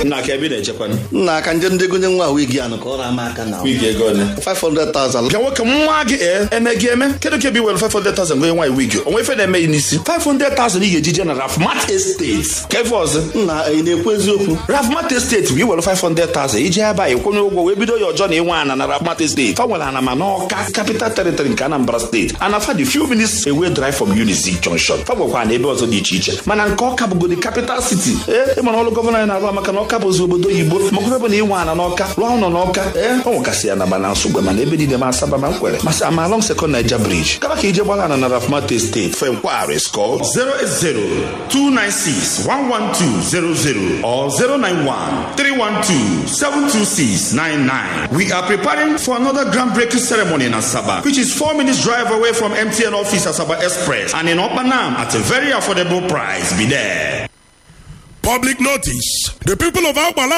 nna aka ebe ị na-echekwanụ nna aka nje ndị gonye nwa wigi anụ ka ọ ra ama aka na wigi ego ole 500,000 ka nwoke nwa gị ee eme gị eme kedu ka ebe iwere 500,000 gonye nwaanyị wigi onwe ife na-eme ya n'isi 500,000 ị ga-eji je na rafmat estate ka ife ọzọ nna ị na-ekwu eziokwu rafmat estate bụ iwere 500,000 iji ebe a ịkwụnye ụgwọ wee bido ya ọjọọ na ịnwe ana na rafmat estate fa nwere ana ma n'ọka capital territory nke anambra steeti ana fa dị few minutes away drive from unizik junction fa nwekwa na ebe ọzọ dị iche iche mana nke ọka bụgodi capital city ee ịmara ọrụ gọvanọ anyị na-arụ maka na ọka bụzi obodo oyibo makwa ebe na ịnwe ana n'ọka rụọ ụlọ n'ọka ee ọ nwekasị ya na mana nsogbe mana ebe niile ma asaba ma nkwere masị ama along second niger bridge kaba ka ije gbara ana na rafmat estate fe nkwagharị skọl 080-296-11200 or 091-312-72699. We are preparing for another groundbreaking ceremony in Asaba, which is four minutes drive away from MTN office Asaba Express and in Opanam at a very affordable price. Be there. Public notice. The people of Agbala